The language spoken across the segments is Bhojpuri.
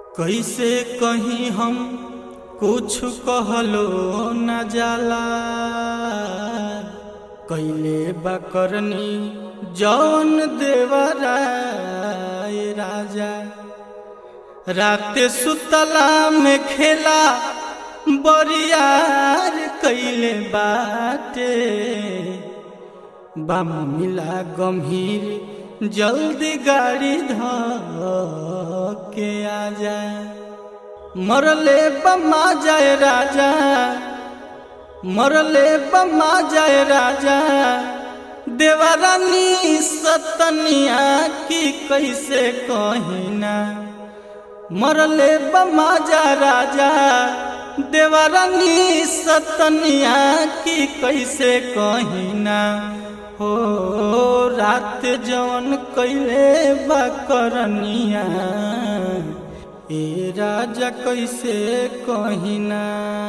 कैसे कहीं हम कुछ कहलो न जाला कैले बकरनी जौन देवराय राजा रात सुतला में खेला बरियार कैले बाटे बाम मिला गंभीर जल्दी गाड़ी ध के आजा मरले बमा जाए राजा मरले बमा जाए राजा देवरानी सतनिया की कैसे कहिना मरले बमा जा राजा देवरानी सतनिया की कैसे कहिना हो रात जवन कैले बकरनिया ए राजा कैसे कहिना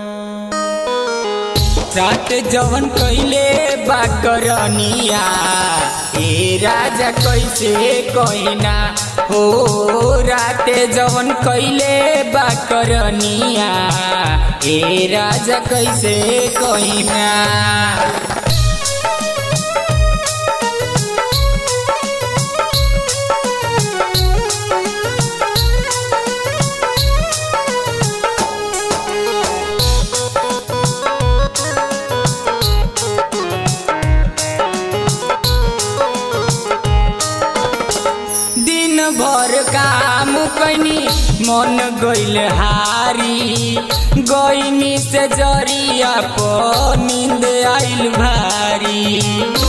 रात जवन कैले बाकरनिया ए राजा कैसे कहिना हो रात जवन कैले बाकरनिया ए राजा कैसे कहिना दिन भर काम कैनी मन गइल हारी गइनी से जरिया प नींद आइल भारी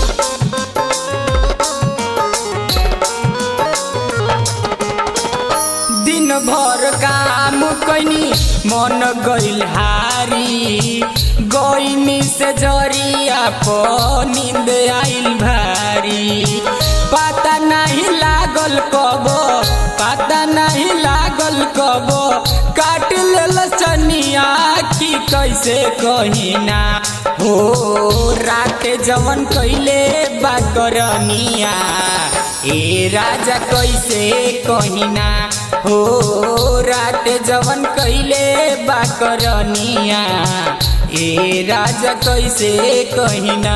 दिन भर काम कैनी मन गइल हारी गइनी से जरिया प नींद आइल भारी पता नहीं लागल कब पता नहीं लागल कब काट लेल चनिया की कैसे कहिना हो रात जवन कैले बाकरनिया ए राजा कैसे कहिना हो रात जवन कैले बाकरनिया ए राजा कैसे कहिना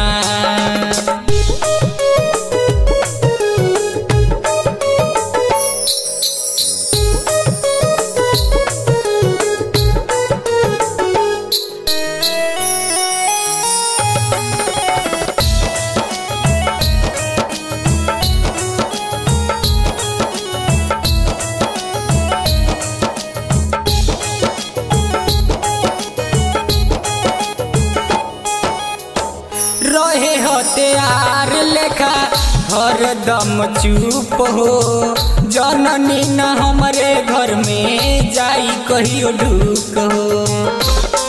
रहे हथियार लेखा हरदम चुप हो जननी न हमरे घर में जाई कहियो ढूक हो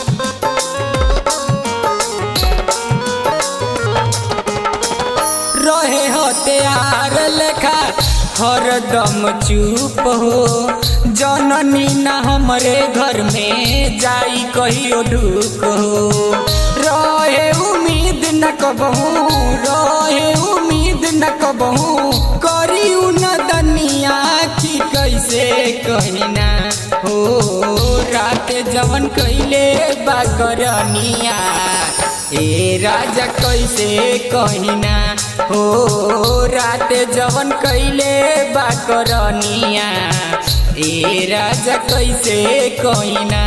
रहे हथियार लेखा हरदम चुप हो जननी न हमरे घर में जाई कहियो ढूक हो रहे उम्मीद न कबहू रहे उम्मीद न कबहू करी न दनिया की कैसे कहिना हो रात जवन कैले बाकरनिया ए राजा कैसे कहिना हो रात जवन कैले बाकरनिया ए राजा कैसे कहिना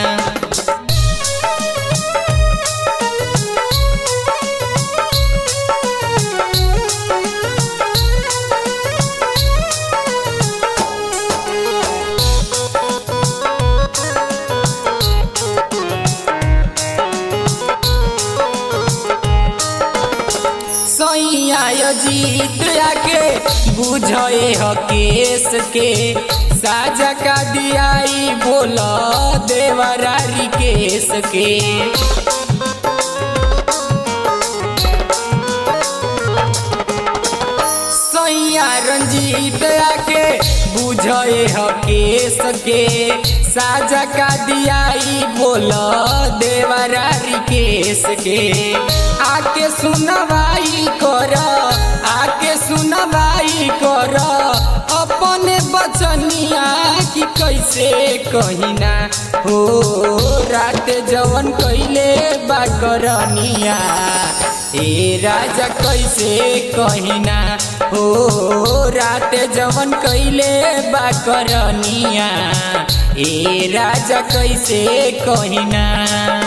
सैया जीत आके बुझे ह केस के साजा का दियाई बोल देवरारी केस के सैया रंजीत आके बुझे ह केस के साजा का दियाई बोल देवरारी केस के आके सुनवाई कर आके सुनवाई कर अपने बचनिया की कैसे कहिना हो रात जवन कैले बा करनिया ए राजा कैसे कहिना हो रात जवन कैले बा करनिया ए राजा कैसे कहिना